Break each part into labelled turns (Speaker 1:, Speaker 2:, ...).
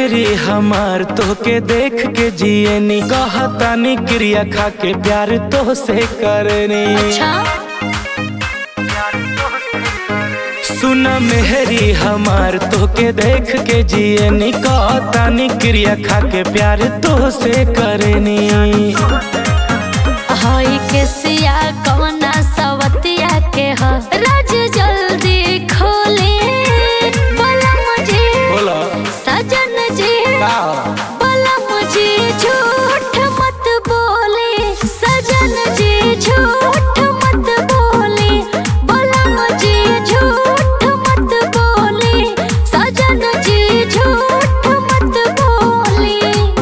Speaker 1: मेहरी हमार तोके देख के जियनी कहतानी क्रिया खा के प्यार तो से करनी
Speaker 2: अच्छा
Speaker 1: सुन मेहरी हमार तोके देख के जियनी कहतानी क्रिया खा के प्यार तो से करनी
Speaker 2: हई के सिया कवना सवतिया के ह राज जल्दी खोले बलम जी
Speaker 1: बोला
Speaker 2: सजन जी
Speaker 1: का
Speaker 2: बलम जी झूठ मत बोले सजन जी झूठ मत बोले बलम जी झूठ मत बोले सजन जी झूठ मत बोले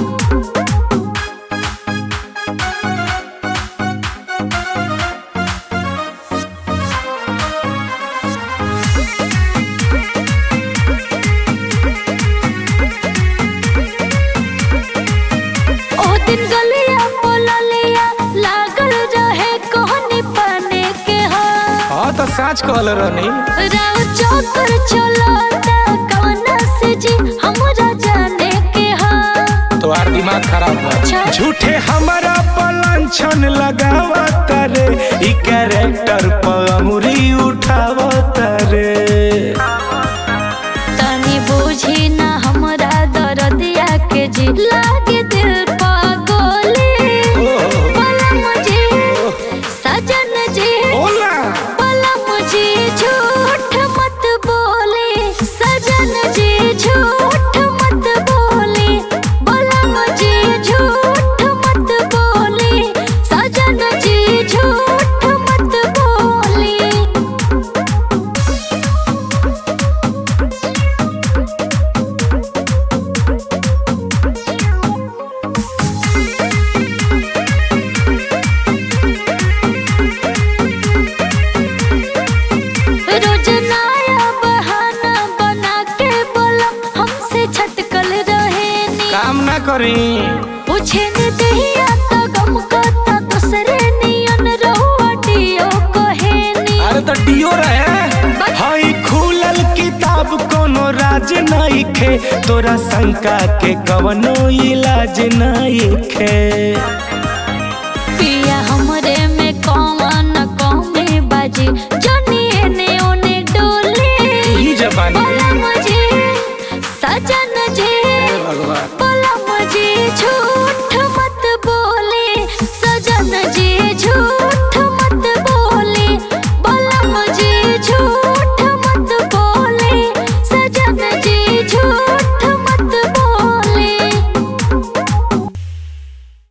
Speaker 2: ओ दिन गलिया बोललिया लागल रहे कोहनी पाने के हा
Speaker 1: हाँ तो साँच कहल रहनी
Speaker 2: राव चौकर चलता कवना से जी हमरा जाने के हा
Speaker 1: तोहार दिमाग खराब
Speaker 2: अच्छा।
Speaker 1: बा झूठे हमारा पलांछन लगावत रे ई कैरेक्टर पर अमुरी उठावत रे
Speaker 2: तनी बूझी ना हमरा दर्दिया के जी लागे दिल पागोली बलम जी सजन जी
Speaker 1: बोला
Speaker 2: बलम जी झूठ मत बोले सजन जी झूठ मत बोले बलम जी झूठ मत बोले सजन जी झूठ मत बोले रोज नया बहाना बना के बोलम हमसे छटकल रहे नी
Speaker 1: काम ना करी
Speaker 2: पूछे ने दहिया तो गम करता दूसरे नियन रहुआ डियो कहे नी
Speaker 1: अरे तो डियो रहे हई खुलल किताब कोनो राज नहीं खे तोरा शंका के कवनो इलाज नहीं खे